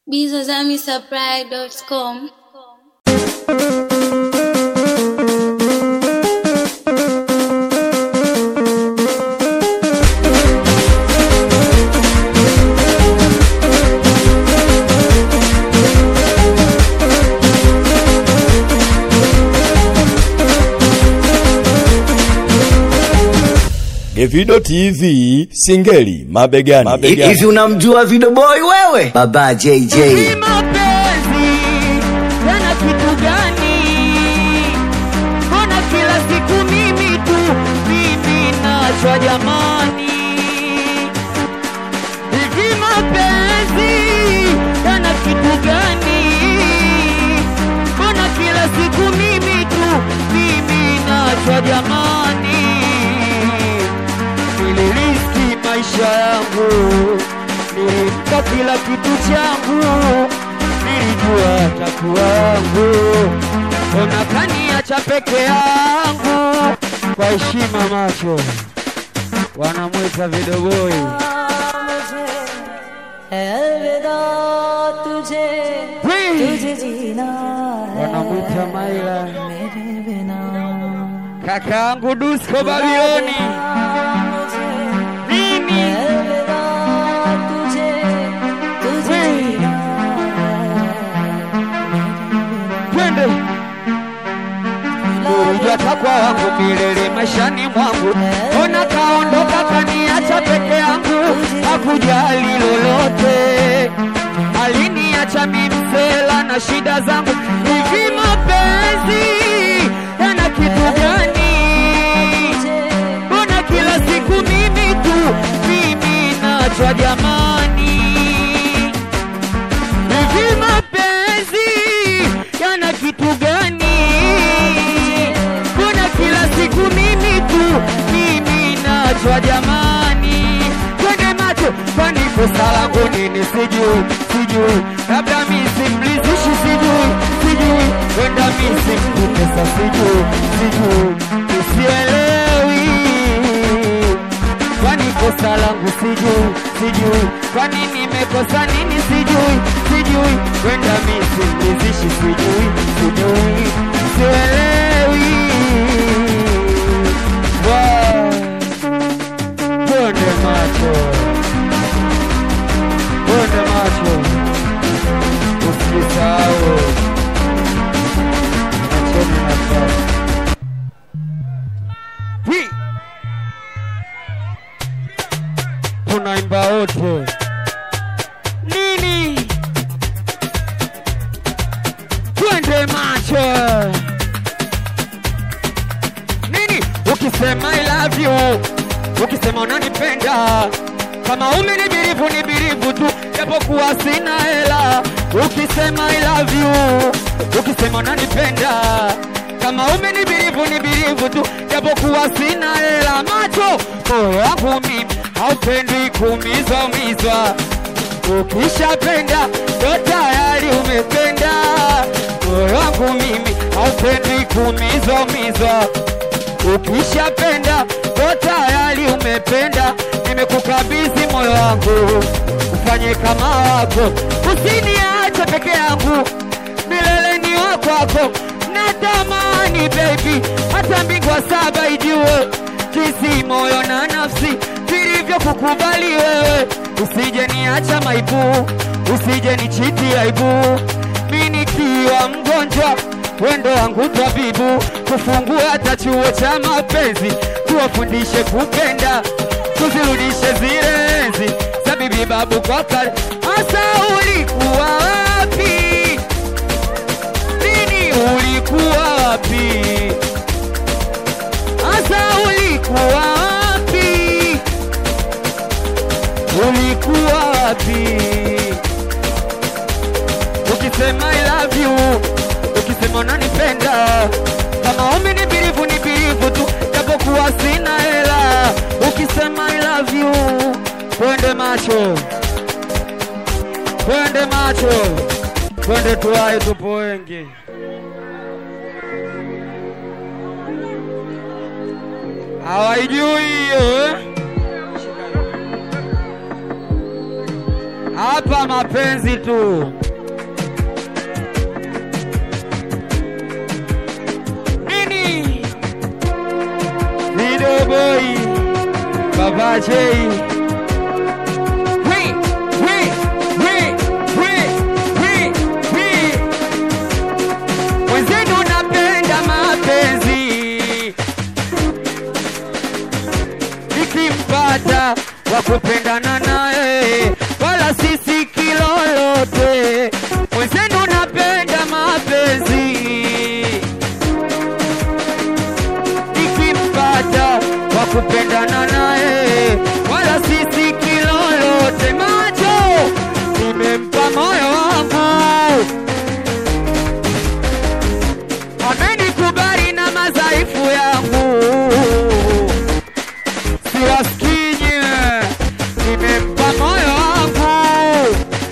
bizazamisupply.com Evido TV Singeli mabegani, mabegani. Hivi unamjua Video Boy wewe? Baba JJ. Hivi mapenzi yana kitu gani? Mbona kila siku mimi tu mimi nachwa jamani? Hivi mapenzi yana kitu gani? Mbona kila siku mimi tu mimi nachwa jamani? Niliriski maisha yangu, nilimpa kila kitu changu, nilijua takuwa wangu, ona kaniacha peke yangu. Kwa heshima macho wanamwita vidogoi, अलविदा तुझे तुझे जीना है wanamwita Maila, मेरे बिना kaka yangu Dusko Babiloni. Mimi अलविदा तुझे तुझे जीना twende Ulijata kwa wangu milele maishani mwangu, ona kaondoka kaniacha peke yangu, hakujali lolote, aliniacha mimsela na shida zangu. Hivi mapenzi yana kitu gani? Mbona kila siku mimi tu mimi nachwa jamani? Hivi mapenzi yana kitu gani? Mbona kila siku mimi tu mimi nachwa jamani? Twende macho, kwani kosa langu nini? Sijui, sijui, labda mi simlizishi, sijui, sijui, wenda mi simkutesa, sijui, sijui, nisielewi kwani kosa langu sijui, sijui, kwani nimekosa nini sijui, sijui, wenda mi simlizishi, sijui, sijui, sielewi. Wow. Bonde macho, bonde macho, usisahau acheni nafasi Hii. tunaimba wote nini? Twende macho nini? Ukisema I love you, ukisema unanipenda, kama umenibirivu ni birivu tu, japokuwa sina hela. Ukisema I love you, ukisema unanipenda, kama umenibirivu ni birivu tu, japokuwa sina hela. Macho moyo wangu mimi haupendwi kuumizwa umizwa, ukishapenda ndo tayari umependa. Moyo wangu mimi haupendwi kuumizwa umizwa ukishapenda ndo tayari umependa. Nimekukabidhi moyo wangu ufanye kama wako, usiniache peke yangu, milele ni wa kwako. Natamani baby, hata mbingwa saba ijue jinsi moyo na nafsi vilivyokukubali wewe. Usije niacha maibu, usije nichiti aibu, mi nikiwa mgonjwa wendo wangu tabibu, kufungua hata chuo cha mapenzi, tuwafundishe kupenda, tuzirudishe zile enzi za bibi babu kwa kale. Asa ulikuwa wapi? Nini ulikuwa wapi? Asa ulikuwa wapi? Ulikuwa wapi? Ukisema I love you, ukisema unanipenda, kama umenibirivu ni birivu tu, japokuwa sina hela. Ukisema I love you, twende macho, twende macho, twende tuwahi, tupo wengi. Hawaijui hiyo eh? hapa mapenzi tu. Nini? Video boy, Baba J. We, we, we, we, we, we. Wenzenu napenda mapenzi nikimpata wa kupendana naye, wala sisi kilolote. Mwenzenu napenda mapenzi, nikimpata wa kupendana naye, wala sisi kilolote. Macho nimempa moyo wangu, amenikubali na madhaifu yangu siwasikinye, nimempa moyo wangu,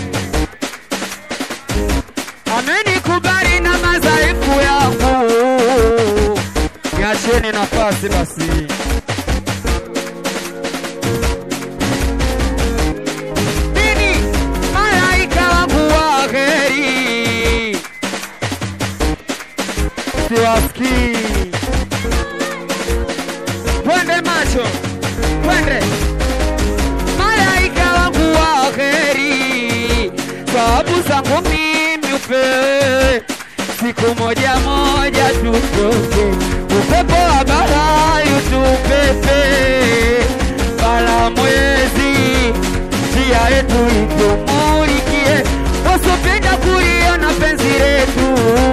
amenikubali na madhaifu yangu. Niacheni nafasi basi. Nini malaika wangu wa heri, siwasikii twende macho, twende malaika wangu wa heri, sababu zangu mimi upewe siku moja moja tutoke, upepo wa bahari utupepe, bala mwezi njia yetu itumulikie, wasopenda kuliona penzi letu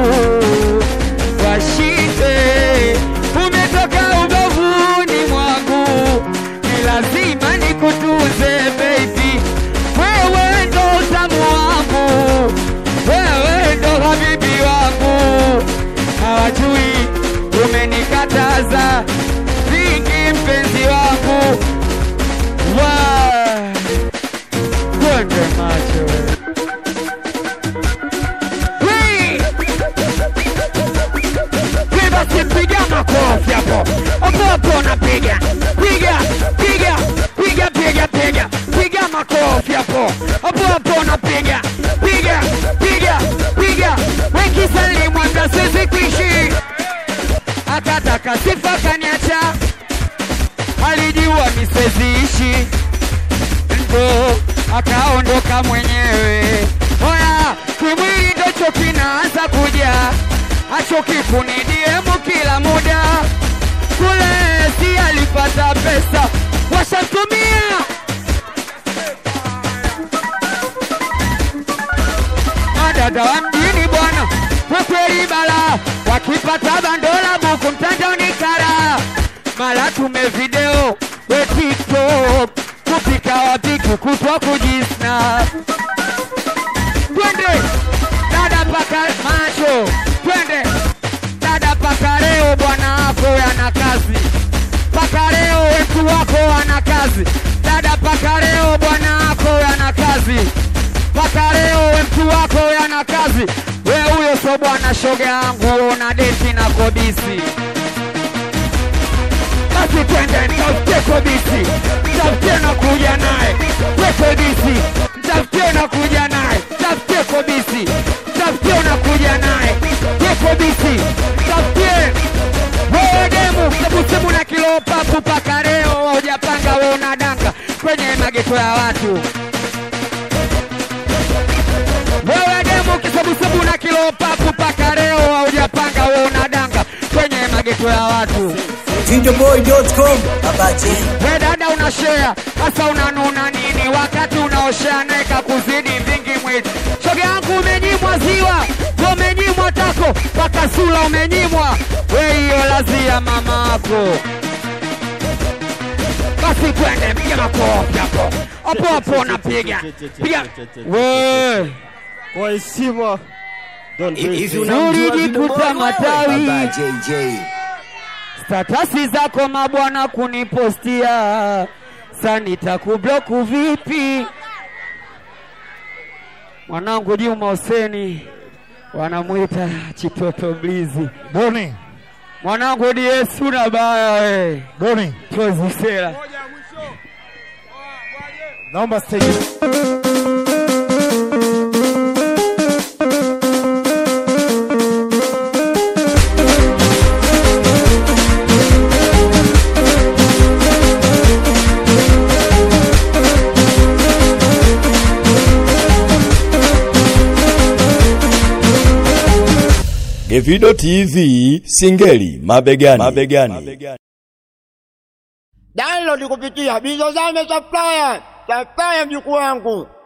washinde. Umetoka ubavuni mwangu, ni lazima nikutunze baby, wewe ndo utamu wangu, wewe ndo habibi wangu, hawajui umenikataza vingi, mpenzi wangu wa kwende macho Wee! Wee, basi piga makofi hapo hapo hapo, napiga piga piga piga piga piga piga makofi hapo hapo hapo, napiga piga piga piga, wekisalimu hata siwezi kuishi, akataka sifa kaniacha, alijua nisiziishi ndo akaondoka mwenyewe. Oya, kimwili ndocho kinaanza kuja, achoki kunidiemu kila muda. Kule si alipata pesa, washatumia madada wa mjini bwana, kwa kweli bala, wakipata bandola buku mtandaoni kara, mara tume video we TikTok, kupika wapiki kutwa kujisna. Twende dada paka macho, twende dada paka leo, bwana wako yana kazi paka leo, wetu wako wana kazi dada paka leo, bwana wako yana kazi mpaka leo we mtu wako yana kazi, we huyo so bwana shoga yangu, una deti na kobisi. Basi twende nitafutie kobisi, nitafutie na kuja naye we kobisi, nitafutie na kuja naye, nitafutie kobisi, nitafutie na kuja naye we kobisi, nitafutie wewe demu, hebu semu na kilo papu paka leo hujapanga, we unadanga kwenye mageto ya watu wewe demu kisebusebu na kilo papu paka leo haujapanga, we unadanga kwenye mageto ya watu. Videoboy.com Baba J. We dada una share hasa unanuna nini wakati unaoshea neka kuzidi vingi mwili. Shoga yangu umenyimwa ziwa, we umenyimwa tako mpaka sula umenyimwa. We hiyo lazia mamako. Basi twende, piga makofi hapo hapo hapo, napiga piga we Kwa heshima. Don't do Hivi it. unamjua Zuri Video Boy jikuta wewe? matawi. Baba JJ. statasi zako mabwana kunipostia, sa nitakubloku vipi? Mwanangu Juma Huseni wanamwita Chitoto Blizi, Boni, mwanangu DS una baya we Boni, tozi sera naomba stage. Davido TV Singeli mabegani. mabegani. Download kupitia Bizozame Supplier. Supplier mjukuu wangu.